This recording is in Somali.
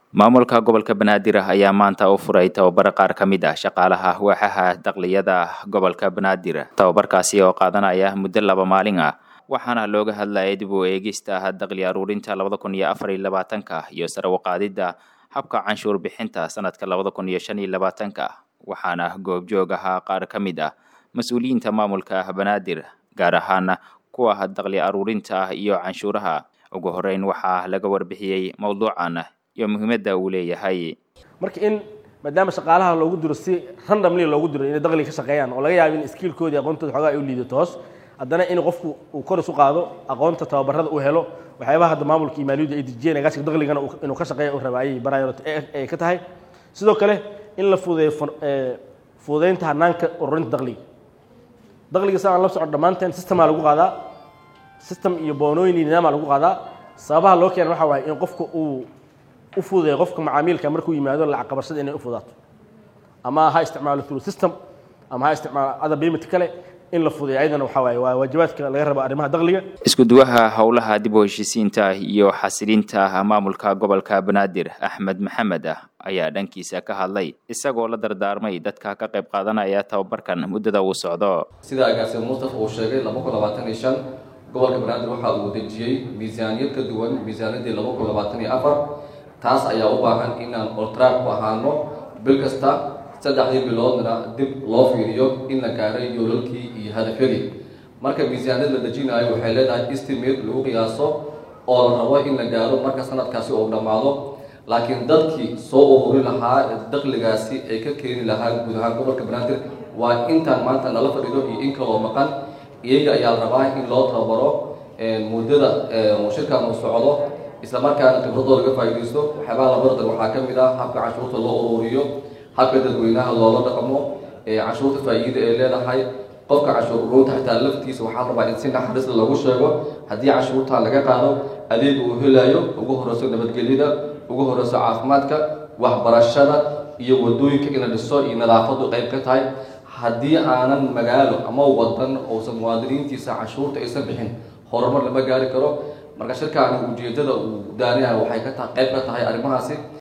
maamulka gobolka banaadir ayaa maanta u furay tababar qaar ka mid ah shaqaalaha waaxaha dakliyada gobolka banaadir tababarkaasi oo qaadanaya muddo laba maalin ah waxaana looga hadlayay dib u eegista dakli aruurinta labada kun iyo afar iyo labaatanka iyo sare u qaadidda habka canshuur bixinta sanadka labada kun iyo shan iyo labaatanka waxaana goobjoog ahaa qaar ka mid ah mas-uuliyiinta maamulka banaadir gaar ahaan kuwa dakli aruurinta iyo canshuuraha ugu horeyn waxaa laga warbixiyey mowduucan iyo muhiimadda uu leeyahay marka in maadaama shaqaalaha loogu diro si randomly loogu diro inay dakli ka shaqeeyaan oo laga yaabo in skiilkoodii aqoontooda xoogaa ay u liidato hoos haddana in qofku uu kor isu qaado aqoonta tababarada uu helo waxyaabaha hadda maamulka iyo maaliyadda ay dejiyeen agaasiga dakligana inuu ka shaqeeya u raba ayay barayaan ay ka tahay sidoo kale in la fududeeyo fududeynta hanaanka ururinta dakliga dakliga sa aan la socon dhammaanteen systemaa lagu qaadaa system iyo boonooyin iyo nidaama lagu qaadaa sababaha loo keena waxa waaye in qofka uu u fududeeyo qofka macaamiilka markuu yimaado lacag qabashada inay u fudaato ama ha isticmaalo through system ama ha isticmaalo other payment kale in la fududeeyo ayadana waxa waaye waa waajibaadka laga rabo arrimaha dakliga isku duwaha howlaha dib u heshiisiinta iyo xasilinta maamulka gobolka banaadir axmed maxamed ah ayaa dhankiisa ka hadlay isagoo la dardaarmay dadka ka qayb qaadanaya tababarkan muddada uu socdo sida agaasime mustafa uu sheegay laba kun labaatan iyo shan gobolka banaadir waxa uu dejiyey miisaaniyad ka duwan miisaaniyaddii laba kun labaatan iyo afar taas ayaa u baahan inaan oltrack ku ahaano bil kasta saddexdii biloodna dib loo fiiriyo in la gaaray yoolalkii iyo hadafyadii marka miisaaniyad la dejinayo waxay leedahay estimate lagu qiyaaso oo la rabo in la gaaro marka sanadkaasi uu dhammaado laakiin dadkii soo ururi lahaa dakligaasi ay ka keeni lahaa guud ahaan gobolka banaadir waa intaan maanta nala fadhido iyo in kaloo maqan iyaga ayaa la rabaa in loo tababaro muddada shirkan uu socdo isla markaana khibradoo laga faa'iidaysto waxyaabaha labardan waxaa ka mid ah habka canshuurta loo ururiyo habka dadweynaha loola dhaqmo canshuurta faa'iida ay leedahay qofka canshuur ururinta xitaa laftiisa waxaa rabaa in si naxariisla lagu sheego haddii canshuurta laga qaado adeeg uu helayo ugu horeyso nabadgelyada ugu horeyso caafimaadka waxbarashada iyo wadooyinka in la dhiso iyo nadaafadu qayb ka tahay haddii aanan magaalo ama wadan uusan muwaadiniintiisa canshuurta aysan bixin horumar lama gaari karo marka shirkaani ujeedada uu daanayaha waxay ka tahay qayb ka tahay arrimahaasi